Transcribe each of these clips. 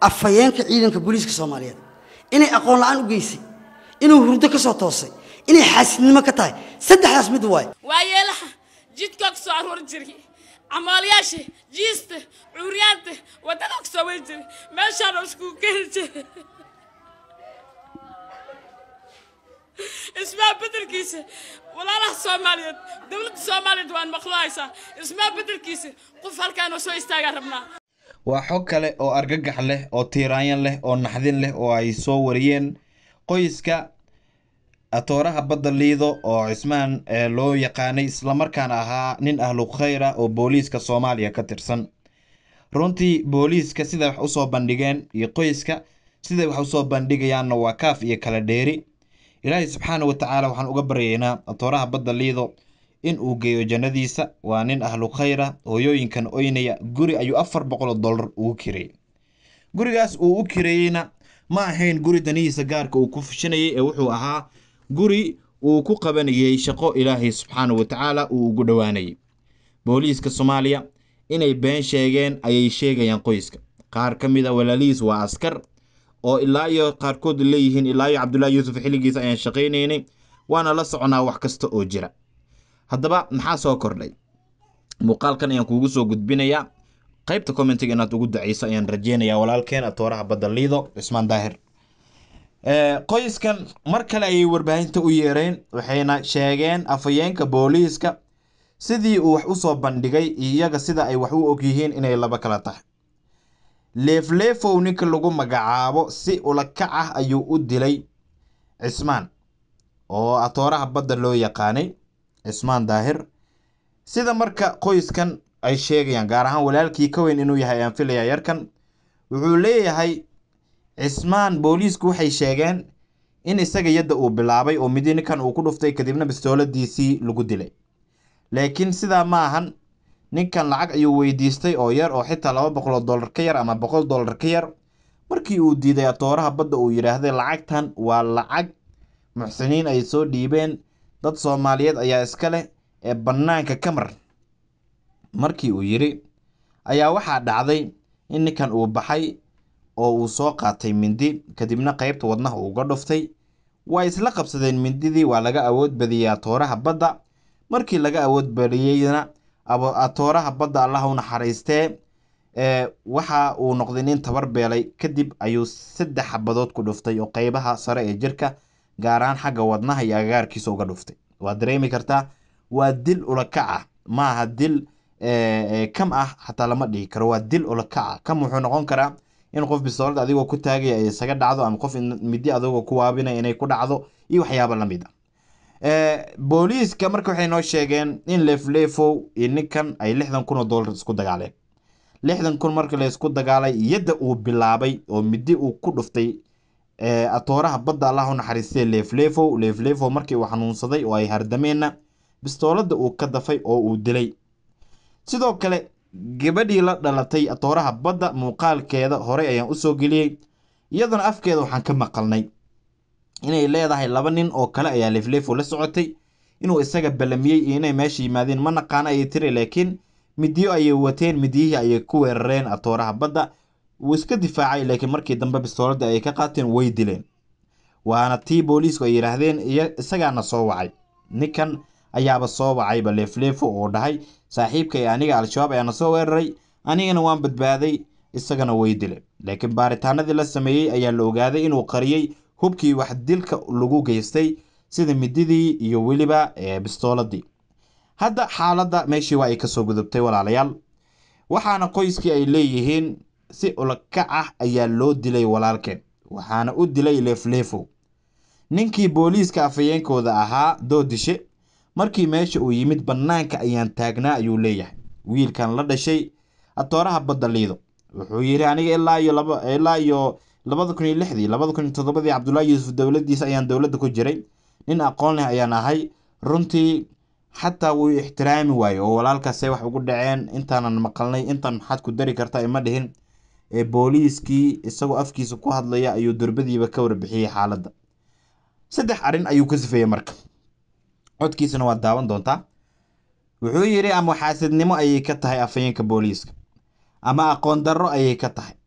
afhayeenka ciidanka booliiska soomaaliyeed inay aqoon la-aan u geysay inuu hurdo ka soo toosay inay xaasidnimo ka tahay saddexdaas mid waaye waa yeelaha jidkaa ku soo aroori jiray camaalayaasha jiista cuuryaanta waddada ku soo weri jiray meeshaana iskugu keeni jiray ismaa bedelkiisa walaalaha soomaaliyeed dowladda soomaaliyeed waan maqluhaysaa ismaa bedelkiisa qof halkaanoo soo istaagaan rabnaa waa xog kale oo argagax leh oo tiiraanyan leh oo naxdin leh oo ay soo wariyeen qoyska atooraha badda liido oo cismaan ee loo yaqaanay islamarkaana ahaa nin ahlu khayra oo booliiska soomaaliya ka tirsan runtii booliiska siday wax usoo bandhigeen iyo qoyska siday wax usoo bandhigayaanna waa kaaf iyo kala dheeri ilaahay subxaana wa tacaala waxaan uga baryaynaa atooraha badda liido in uu geeyo jannadiisa waa nin ahlu khayra hooyooyinkan oynaya guri ayuu afar boqol oo dollar ugu kireeyey gurigaas uu u kireeyeyna ma ahayn guri danihiisa gaarka uu ku fushinayay ee wuxuu ahaa guri uu ku qabanayay shaqo ilaahay subxaana wa tacaala uu ugu dhowaanayay booliiska soomaaliya inay been sheegeen ayay sheegayaan qoyska qaar ka mid a walaalihiis waa askar oo ilaa iyo qaarkood leeyihiin ilaa iyo cabdullaahi yuusuf xilligiisa ayaan shaqaynaynay waana la soconaa wax kasta oo jira haddaba maxaa soo kordhay muuqaalkan ayaan kuugu soo gudbinayaa qaybta commentiga inaad ugu daceyso ayaan rajeynayaa walaalkeen atooraha badda liido cismaan daahir qoyskan mar kale ayay warbaahinta u yeereen waxayna sheegeen afhayeenka booliiska sidii uu wax usoo bandhigay iyaga sida ay wax u ogyihiin inay laba kala tahay leefleefow ninka lagu magacaabo si ulakac ah ayuu u dilay cismaan oo atooraha badda loo yaqaanay cismaan daahir sida marka qoyskan ay sheegayaan gaar ahaan walaalkii ka weyn inuu yahay ayaan filayaa yarkan wuxuu leeyahay cismaan booliisku waxay sheegeen in isaga yadda uu bilaabay oo midi ninkan uu ku dhuftay kadibna bistooladiisii lagu dilay laakiin sidaa ma ahan ninkan lacag ayuu weydiistay oo yar oo xitaa laba boqol oo dollar ka yar ama boqol dollar ka yar markii uu diiday atooraha badda uu yidhaahday lacagtan waa lacag muxsiniin ay soo dhiibeen dad soomaaliyeed ayaa iska leh ee bannaanka ka mar markii uu yidhi ayaa waxaa dhacday in ninkan uu baxay oo uu soo qaatay mindi kadibna qeybta wadnaha uga dhuftay waa isla qabsadeen mindidii waa laga awood badiyey atooraha badda markii laga awood badiyeyna atooraha badda allah u naxariistee waxa uu noqday nin tabar beelay kadib ayuu saddex xabadood ku dhuftay oo qeybaha sare ee jirka gaar ahaan xagga wadnaha iyo agagaarkiisa uga dhuftay waad dareemi kartaa waa dil ulakac ah ma aha dil kam ah xataa lama dhihi karo waa dil ulakac ah kam wuxuu noqon karaa in qof bisoolad adigoo ku taagaya ay isaga dhacdo ama qof midi adigoo ku waabinaya inay ku dhacdo iyo waxyaabo lamid a booliiska marka waxay noo sheegeen in leefleefow iyo ninkan ay lixdan kun oo dollar isku dagaaleen lixdan kun marka la isku dagaalay yadda uu bilaabay oo midi uu ku dhuftay atooraha badda allah u naxariistay leefleefow leefleefow markii uu xanuunsaday oo ay hardameenna bistooladda uu ka dafay oo uu dilay sidoo kale gabadhii la dhalatay atooraha badda muuqaalkeeda horey ayaan usoo geliyey iyaduna afkeeda waxaan ka maqalnay inay leedahay laba nin oo kale ayaa leefleefo la socotay inuu isaga ballamiyey iyo inay meesha yimaadeen ma naqaano ayay tiri laakiin midiyo ayay wateen midiyihii ayay ku weerareen atooraha badda wuu iska difaacay laakiin markii dambe bistooladda ay ka qaateen way dileen waana tii booliisku ay yidhaahdeen isagaana soo wacay ninkan ayaaba soo wacayba leefleefo oo dhahay saaxiibka ee aniga al-shabaab ayaana soo weeraray anigana waan badbaaday isagana way dileen laakiin baaritaanadii la sameeyey ayaa la ogaaday inuu qariyey hubkii wax dilka lagu geystay sida mididii iyo weliba bistooladii hadda xaaladda meeshii waa ay kasoo gudubtay walaalayaal waxaana qoyskii ay leeyihiin si ulakac ah ayaa loo dilay walaalkeen waxaana u dilay leefleefow ninkii booliiska afhayeenkooda ahaa doodishe markii meesha uu yimid bannaanka ayaan taagnaa ayuu leeyahay wiilkan la dhashay atooraha badda liido wuxuu yidhi aniga ilaa iyo laba ilaa iyo labada kun iyo lixdii labada kun iyo toddobadii cabdullaahi yuusuf dowladdiisa ayaan dowladda ku jiray nin aqoon leh ayaan ahay runtii xataa wuu ixtiraami waaye oo walaalkaasay wax ugu dhaceen intaanan maqalnay intan maxaad ku dari kartaa ima dhihin ee booliiskii isagoo afkiisa ku hadlaya ayuu durbadiiba ka warbixiyey xaaladda saddex arrin ayuu ka sifeeyey marka codkiisana waad daawan doontaa wuxuu yidhi ama xaasidnimo ayay ka tahay afhayeenka booliiska ama aqoon darro ayay ka tahay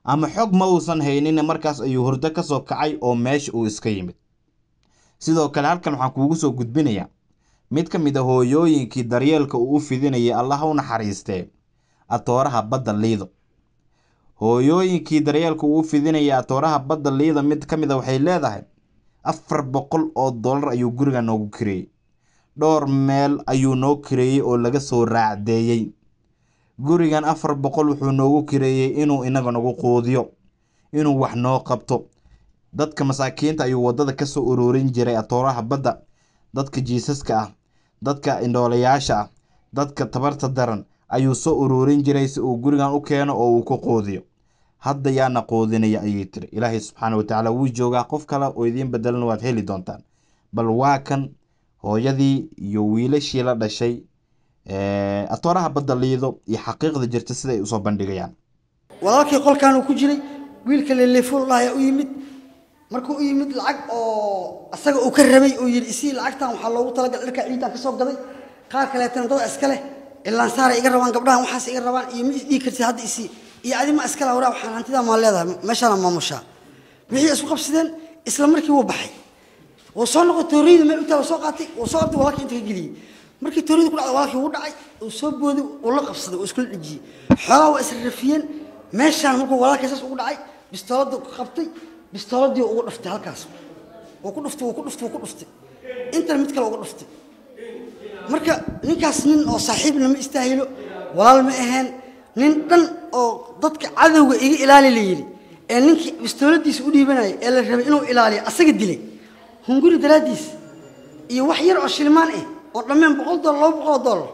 ama xog ma uusan haynin markaas ayuu hurdo ka soo kacay oo meesha uu iska yimid sidoo kale halkan waxaan kuugu soo gudbinayaa mid ka mid a hooyooyinkii daryeelka uu u fidinayay allah ha u naxariistee atooraha badda liido hooyooyinkii daryeelka uu u fidinayay atooraha badda liido mid ka mid a waxay leedahay afar boqol oo dollar ayuu guriga noogu kireeyey dhowr meel ayuu noo kireeyey oo laga soo raacdeeyey gurigan afar boqol wuxuu noogu kireeyey inuu inaga nagu quudiyo inuu wax noo qabto dadka masaakiinta ayuu waddada ka soo ururin jiray atooraha badda dadka jiisaska ah dadka indhoolayaasha ah dadka tabarta daran ayuu soo ururin jiray si uu gurigan u keeno oo uu ku quudiyo hadda yaana quudinaya ayay tiri ilaahay subxaana watacaala wuu joogaa qof kale oo idiin bedelan waad heli doontaan bal waa kan hooyadii iyo wiilashii la dhashay atooraha badda liido iyo xaqiiqda jirta siday usoo bandhigayaan walaalkii qolkan uu ku jiray wiilka leleefol ayaa u yimid markuu u yimid lacag oo asaga uu ka rabay uu yidhi isii lacagtan waxaa loogu talagalay dharka ciidan ka soo gaday qaar kaleetana dada iska leh ilaan saaray iga rabaan gabdhahan waxaas iga rabaan iyo ma isdhigi kartid hadda isii iyo adi ma iskala waraa waxaan hantidaa maa leedahay meeshaana maamushaa wixii isku qabsadeen isla markii wuu baxay wuu soo noqday tooriyada meel intaa soo qaatay wuu soo qabtay walaalkii inta ka geliyey markii tooriyada ku dhacday walaalkii wuu dhacay uu soo booday uu la qabsaday uu iskula dhejiyey xoolaha waa israrafiyeen meeshaan markuu walaalkii saas ugu dhacay bistooladda ku qabtay bistooladii ugu dhuftay halkaas wuu ku dhuftay wuu ku dhuftay wuu ku dhuftay intana mid kale ugu dhuftay marka ninkaas nin oo saaxiibna ma istaahilo walaal ma aheen nin dhan oo dadka cadowga iga ilaali la yidhi ee ninkii bistooladiisa u dhiibanayay ee la rabay inuu ilaaliyo asaga dilay hunguri daraaddiis iyo wax yar oo shilmaan ah oo dhammeen boqol dollar laba boqol oo dollar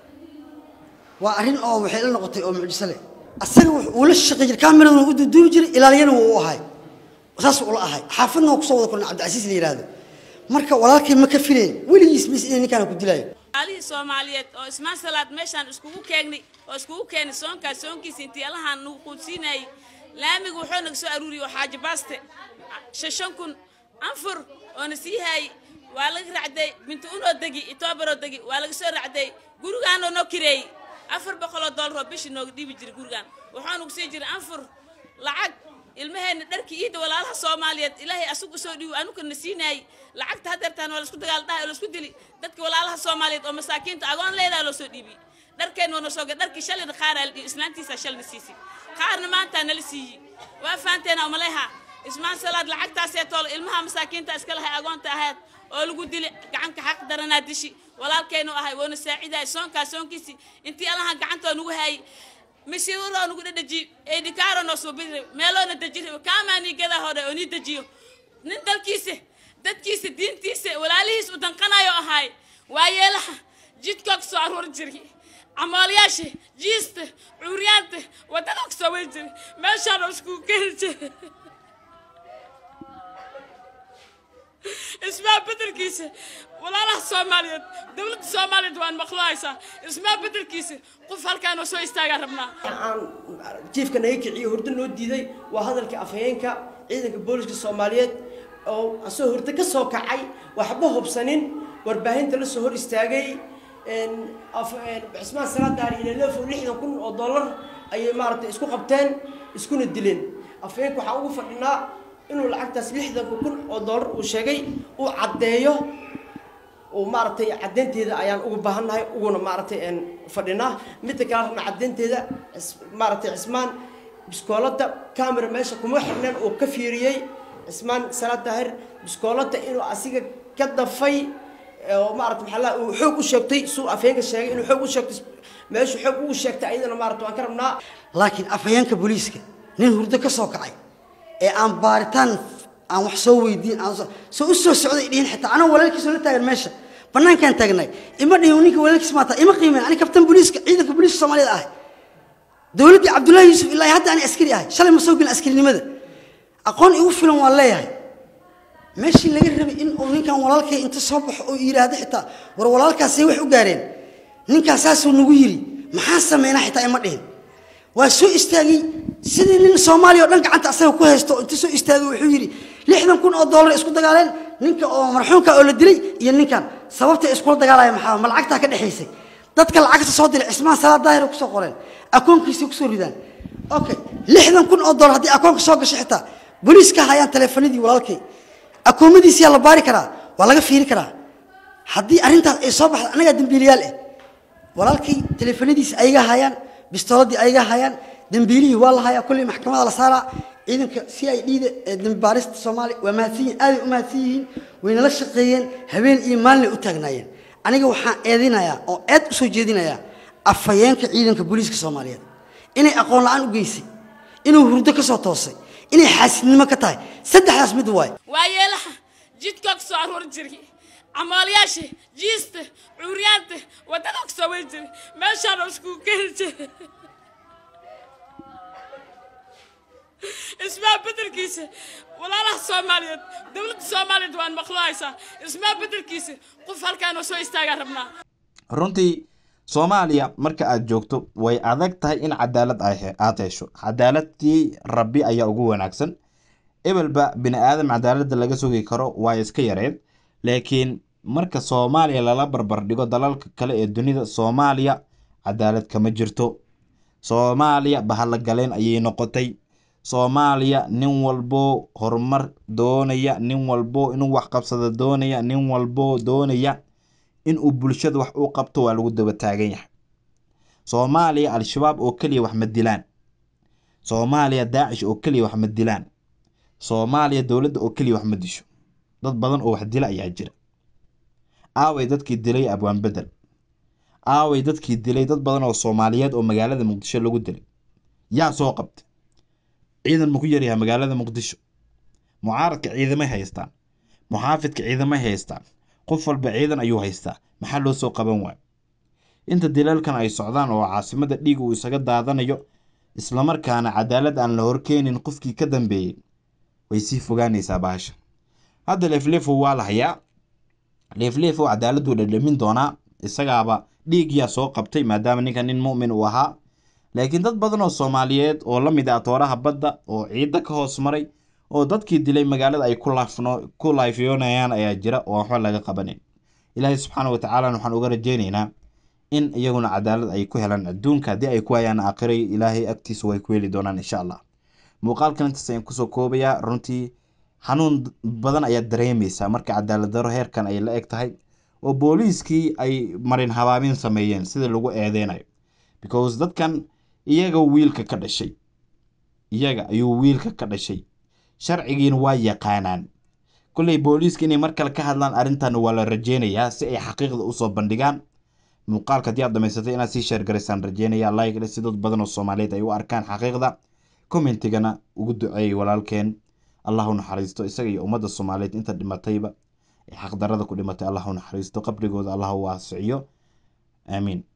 waa arrin oo waxay la noqotay oo mucjiso leh asaga wuu la shaqey jiray kaameraduna u duuduubi jiray ilaaliyana wuu u ahay saas ula ahay xaafadna waa kusoo wada kulna cabdicasiis la yidhaahdo marka walaalkay ma ka filayn weligiis mis inay ninkaana ku dilayo alihii soomaaliyeed oo ismaan salaad meeshaan iskugu keenay oo iskugu keenay soonkaas soonkiisa intii allahaan nagu quudsiinayay laamiga wuxuu naga soo aruuriyey oo xaaji baaste shan kun anfur oona sii haayey waa laga racday bintu unoo degi itoobaroo degi waa laga soo racday gurigaanoo noo kireeyey afar boqoloo dollaroo bishii nooga dhiibi jiray gurigaan wuxuu nagu sii jiray anfur lacag ilmaheenna dharkii iidda walaalaha soomaaliyeed ilaahay asugu soo dhiibo anugana siinaayey lacagta hadeertaan waa laisku dagaal dhahay oo laisku dili dadka walaalaha soomaaliyeed oo masaakiinta agoon leedaha loo soo dhiibiyey dharkeen waa nasoo dharkii shalayna qaaraa la dhiibi islaantiisa shalna siisay qaarna maantaa nala siiyey waa fahanteena umaleha ismaan salaad lacagtaasee toolo ilmaha masaakiinta iska lahay agoonta ahayd oo lagu dili gacanka xaq daranaa dishi walaalkeenu ahay woona saacidahay soonkaas soonkiisii intii allahan gacantoo nagu haayey masiiroo nagu dhadhajiyo eedhikaaro noo soo biri meeloona dejiri kaamaanii gadaa hore oo nii dejiyo nin dalkiisa dadkiisa diintiisa walaalihiis u danqanayo ahaay waa yeelaha jidkoo ka soo aruur jiri camoolayaasha jiista cuuryaanta waddada ka soo wari jiri meeshaanoo iskugu keeni jiri ismaa bedelkiisa walaalaha soomaaliyeed dowladda soomaaliyeed waan maqluhaysaa ismaa bedelkiisa qof halkaanoo soo istaagaa rabnaa aan jiifka naga kiciyo hurdo noo diiday waa hadalkii afhayeenka ciidanka booliska soomaaliyeed oo asoo hurdo ka soo kacay waxba hubsanin warbaahinta la soo hor istaagay cismaan salaadaar iyo lelefo lixdan kun oo dollar ayay maaragtay isku qabteen iskuna dileen afhayeenka waxaa ugu fadhinaa inuu lacagtaas lixdanka kun oo dollar uu sheegay uu caddeeyo uu maaragtay caddeynteeda ayaan ugu baahannahay uguna maaragtay fadhinaa midda kale rabna caddeynteeda maaragtay cismaan biskoolada camera meesha kuma xirneen uu ka fiiriyey cismaan salaad daahir biskoolada inuu asiga ka dafay oo maarata maxaa laa uu xoog u sheegtay suu afhayeenka sheegay inuu xoog u sheegtay meeshu xoog ugu sheegtay ayadana maarata waan ka rabnaa laakiin afhayeenka booliiska nin hurdo ka soo kacay ee aan baaritaan aan wax soo weydiin aan soo u soo socday dhihin xitaa anoo walaalkiisoo la taagan meesha bannaankaan taagnay ima dhihin ninka walaalkiis maata ima qiimeen ani kabtan booliiska ciidanka booliiska soomaaliyeed ahay dowladdii cabdullaahi yuusuf ilaa hadda ani askari ahay shalay ma soo gelin askarinimada aqoon igu filan waan leeyahay meeshii laga rabay in uu ninkan walaalkay inta soo baxo oo yidhaahdo xitaa war walaalkaasay wax u gaareen ninkaas saasuu nagu yidhi maxaa sameynaa xitaa ima dhihin waa soo istaagay sidii nin soomaaliya oo dhan gacanta asaga ku haysto inta soo istaagay wuxuu yidhi lixdan kun oo dollar isku dagaaleen ninka oo marxuumka oo la dilay iyo ninkan sababta iskula dagaalaya maxaa ma lacagtaa ka dhexaysay dadka lacagta soo dilay cismaan salaad daahir kusoo qoreen akoonkiisa kusoo ridaan okay lixdan kun oo dollar haddii akoonka soo gasho xitaa booliiska hayaan taleefanadii walaalkay akoomadiisiyaa la baari karaa waa laga fiiri karaa haddii arrintaas ay soo baxda annagaa dembiiliyaal ah walaalkay taleefanadiisi ayaga hayaan bistooladii ayaga hayaan dembiilihii waa la hayaa kullii maxkamada la saaraa ciidanka c i d da ee dembi baarista soomaaliya waa mahadsan yihin aaday u mahadsan yihiin wayna la shaqeeyeen habeen iyo maalinay u taagnaayeen aniga waxaan eedinayaa oo eed u soo jeedinayaa afhayeenka ciidanka booliiska soomaaliyeed inay aqoon la-aan u geysay inuu hurdo ka soo toosay inay xaasidnimo ka tahay saddexdaas mid waaye waa yeelaha jidkaa ku soo aroori jiray camaalayaasha jiista cuuryaanta waddada ku soo weri jiray meeshaana iskugu keeni jiray ismaa bedelkiisa walaalaha soomaaliyeed dowladda soomaaliyeed waan maqluhaysaa ismaa bedelkiisa qof halkaanoo soo istaagaan rabnaa runtii soomaaliya marka aad joogto way adag tahay in cadaalad ay he- aad hesho cadaaladii rabbi ayaa ugu wanaagsan ebelba bini aadam cadaaladda laga sugi karo waa iska yareed laakiin marka soomaaliya lala barbar dhigo dalalka kale ee dunida soomaaliya cadaalad kama jirto soomaaliya bahalla galeen ayay noqotay soomaaliya nin walbo horumar doonaya nin walbo inuu wax qabsado doonaya nin walbo doonaya inuu bulshada wax u qabto waa lagu daba taagan yahay soomaaliya al-shabaab oo keliya wax ma dilaan soomaaliya daacish oo keliya wax ma dilaan soomaaliya dowladda oo keliya wax ma disho dad badan oo wax dila ayaa jira aaway dadkii dilay abwaan bedel aaway dadkii dilay dad badan oo soomaaliyeed oo magaalada muqdisho lagu dilay yaa soo qabtay ciidan ma ku yaryahay magaalada muqdisho mucaaradka ciidamay haystaan muxaafidka ciidamay haystaan qof walba ciidan ayuu haystaa maxaa loo soo qaban waayo inta dilalkan ay socdaan oo caasimada dhiig uu isaga daadanayo islamarkaana cadaalad aan la horkeenin qofkii ka dambeeyey way sii fogaanaysaa baasha hadda leefleefo waa la hayaa leefleefo cadaaladuu dhadhamin doonaa isagaaba dhiig yaa soo qabtay maadaama ninka nin mu'min uu ahaa laakiin dad badan oo soomaaliyeed oo la mid ah tooraha badda oo ciidda ka hoos maray oo dadkii dilay magaalada ay ku laafno ku laafyoonayaan ayaa jira oo waxba laga qabanin ilaahay subxaana wa tacaala waxaan uga rajaynaynaa in iyaguna cadaalad ay ku helaan adduunka haddii ay ku hayaan aakhiray ilaahay agtiisa way ku heli doonaan insha allah muuqaalkan intaas ayaan kusoo koobayaa runtii xanuun badan ayaad dareemaysaa marka cadaalad daro heerkan ay la eg tahay oo booliiskii ay marin habaamin sameeyeen sida lagu eedeynayo because dadkan iyaga wiilka ka dhashay iyaga ayuu wiilka ka dhashay sharcigiina waa yaqaanaan kolley booliiska inay mar kale ka hadlaan arrintan waa la rajeynayaa si ay xaqiiqda usoo bandhigaan muuqaalka haddii aad dhamaysatay inaad sii sheergaraysaan rajeynaya like si dad badan oo soomaaliyeed ay u arkaan xaqiiqda commentigana ugu duceeyay walaalkeen allah u naxariisto isaga iyo ummadda soomaaliyeed inta dhimatayba ee xaqdarada ku dhimatay allah u naxariisto qabrigooda allah u waasiciyo aamiin